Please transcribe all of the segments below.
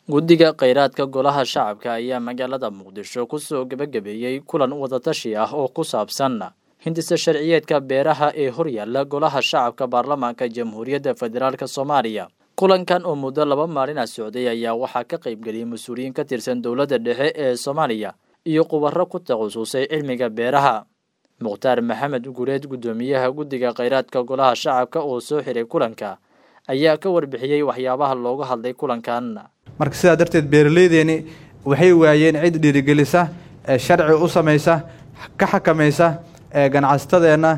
guddiga kheyraadka golaha shacabka ayaa magaalada muqdisho kusoo gebagabeeyey kulan wadatashi ah oo ku saabsan hindisa sharciyeedka beeraha ee horyaala golaha shacabka baarlamaanka jamhuuriyadda federaalk soomaaliya kulankan oo muddo laba maalina socday ayaa waxaa ka qaybgeliyay mas-uuliyiin ka tirsan dowladda dhexe ee soomaaliya iyo khubaro ku takhasusay cilmiga beeraha mukhtaar maxamed gureed guddoomiyaha guddiga kheyraadka golaha shacabka oo soo xiray kulanka ayaa ka warbixiyey waxyaabaha looga hadlay kulankan marka sidaa darteed beeraleydeeni waxay waayeen cid dhiirigelisa sharci u samaysa ka xakamaysa ganacsatadeenna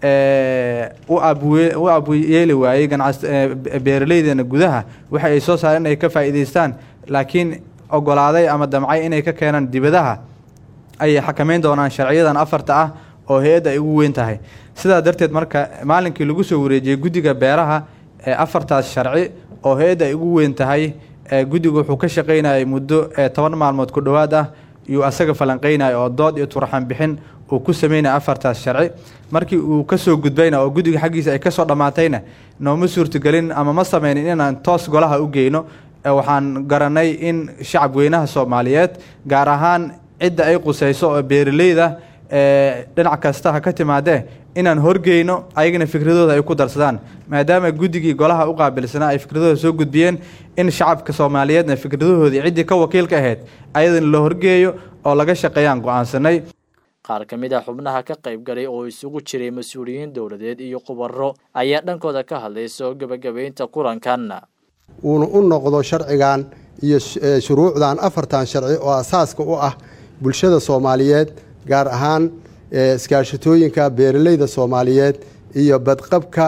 u abyeeli waayey beeraleydeena gudaha waxa ay soo saareen inay ka faa'iidaystaan laakiin ogolaaday ama damcay inay ka keenaan dibadaha ayay xakamayn doonaan sharciyadan afarta ah oo hay-adda ay ugu weyn tahay sidaa darteed marka maalinkii lagu soo wareejiyey guddiga beeraha afartaas sharci oo hay-adda ay ugu weyn tahay guddigu wuxuu ka shaqaynayay muddo toban maalmood ku dhowaad ah iyuu asaga falanqeynaya oo dood iyo turxan bixin uu ku sameynaya afartaas sharci markii uu kasoo gudbayna oo guddiga xaggiisa ay kasoo dhammaatayna nooma suurtagelin ama ma sameynin inaan toos golaha u geyno waxaan garanay in shacab weynaha soomaaliyeed gaar ahaan cidda ay qusayso oo beeraleyda dhinac kasta ha ka timaadee inaan horgeyno ayagana fikradooda ay ku darsadaan maadaama guddigii golaha u qaabilsanaa ay fikradooda soo gudbiyeen in shacabka soomaaliyeedna fikradahoodii ciddii ka wakiilka ahayd ayadana la horgeeyo oo laga shaqeeyaan go-aansanay qaar ka mid a xubnaha ka qayb galay oo isugu jiray mas-uuliyiin dowladeed iyo khubaro ayaa dhankooda ka hadlay soo gebagabeynta kulankan uuna u noqdo sharcigan iyo shuruucdan afartan sharci oo asaaska u ah bulshada soomaaliyeed gaar ahaan iskaashatooyinka beeraleyda soomaaliyeed iyo badqabka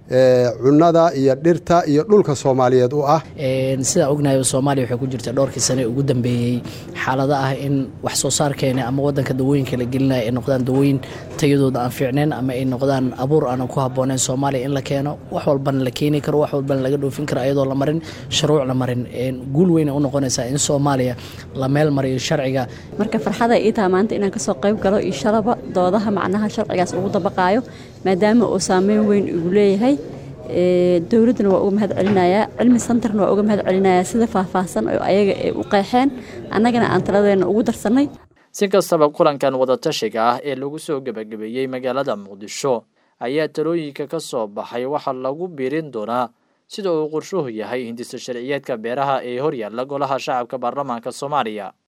cunada iyo dhirta iyo dhulka soomaaliyeed u ah sidaa ognahay soomaaliya waxay ku jirta dhowrkii sane ugu dambeeyey xaalado ah in wax soo saarkeena ama wadanka dawooyinka la gelinaya ay noqdaan dawooyin tayadooda aan fiicneen ama ay noqdaan abuur aanan ku habbooneyn soomaaliya in la keeno wax walbana la keeni karo wax walbana laga dhoofin karo ayadoo la marin shuruuc la marin guul weyna u noqonaysaa in soomaaliya la meel mariyo sharciga marka farxada ii taha maanta inaan kasoo qayb galo iyo shalaba doodaha macnaha sharcigaas ugu dabaqaayo maadaama uu saameyn weyn igu leeyahay dowladdana waa uga mahad celinayaa cilmi santarna waa uga mahad celinayaa sida faahfaahsan oo ayaga ay u qeexeen annagana aan taladeena ugu darsannay si kastaba kulankan wadatashiga ah ee lagu soo gebagabeeyey magaalada muqdisho ayaa talooyinka ka soo baxay waxaa lagu biirin doonaa sida uu qorshuhu yahay hindisa sharciyeedka beeraha ee horyaalla golaha shacabka baarlamaanka soomaaliya